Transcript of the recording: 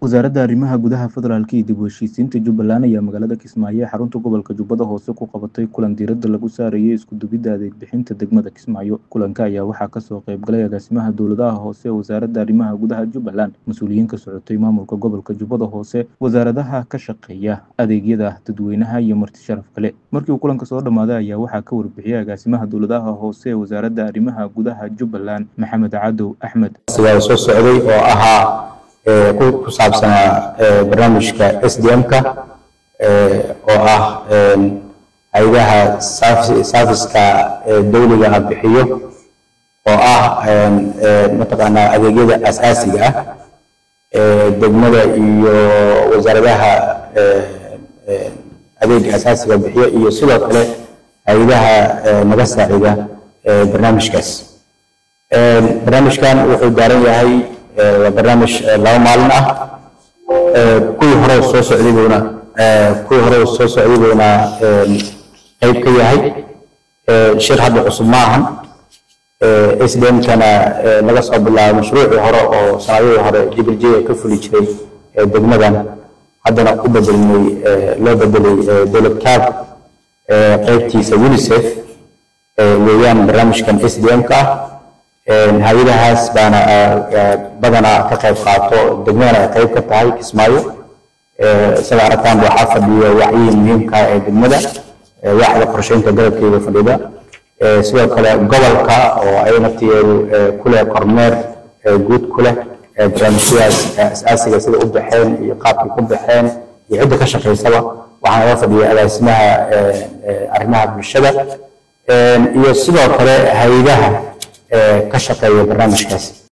Wasaaradda Arrimaha Gudaha Federaalka iyo dib u heshiisiinta Jubbaland ayaa magaalada Kismaayo ee xarunta gobolka Jubbada Hoose ku qabatay kulan diiradda lagu saarayay isku duwidda adeeg bixinta degmada Kismaayo. Kulanka ayaa waxaa kasoo qayb galay agaasimaha dowladaha hoose ee Wasaaradda Arrimaha Gudaha Jubbaland, mas'uuliyiin ka socotay maamulka gobolka Jubbada Hoose, wasaaradaha ka shaqeeya adeegyada dadweynaha iyo marti sharaf kale. Markii uu kulanka soo dhammaaday ayaa waxaa ka warbixiyay agaasimaha dowladaha hoose ee Wasaaradda Arrimaha Gudaha Jubbaland, Maxamed Cadow Axmed. sidaa soo socday oo ahaa ee, ku ku saabsanaa ee, barnaamijka SDM-ka ee, oo ah een, hay'adaha saaf- saafiska ee dawliga ah bixiyo oo ah een, ee, mataqaanaa adeegyada aasaasiga ah ee degmada iyo wasaaradaha ee, ee, adeega aasaasiga bixiyo iyo sidoo kale hay'adaha ee, naga saacida ee, barnaamijkaas. Een, barnaamijkan wuxuu daaran yahay ee, waa barnaamij ee, laba maalin ah Ee, kuwii hore soo socday buuna ee, kuwii hore soo socday buuna een, qayb ka yahay Ee, shir hadda cusub ma ahan Ee, SDM-kana ee, laga soo bilaabo mashruucii hore oo sanadihii hore jibrjiga ka fuli jiray ee degmadan haddana u bedelmay ee, loo bedelay ee, dowlad kaab ee, qaybtiisa UNICEF ee, weeyaan barnaamijkan SDM-ka ah Een, hay-adahaas baana ah, ah, badanaa ka qayb qaato degmadana ay qayb ka tahay Kismaayo Ee, sida aragtaan waxaa fadhiya wacyihii muhiimka ah ee degmada ee, waaxda qorsheynta garabkeeda fadhida Ee, sidoo kale gobolka oo ay naftigeedu ee, ku leh kormeer ee, guud ku leh ee, barnaamijyadaas ee, aasaasiga sida u baxeen iyo qaabkay ku baxeen iyo cidda ka shaqaysaba waxaa naga fadhiya agaasimaha ee, ee, arrimaha bulshada Een, iyo sidoo kale hay-adaha ee, ka shaqeeya barnaamijkaas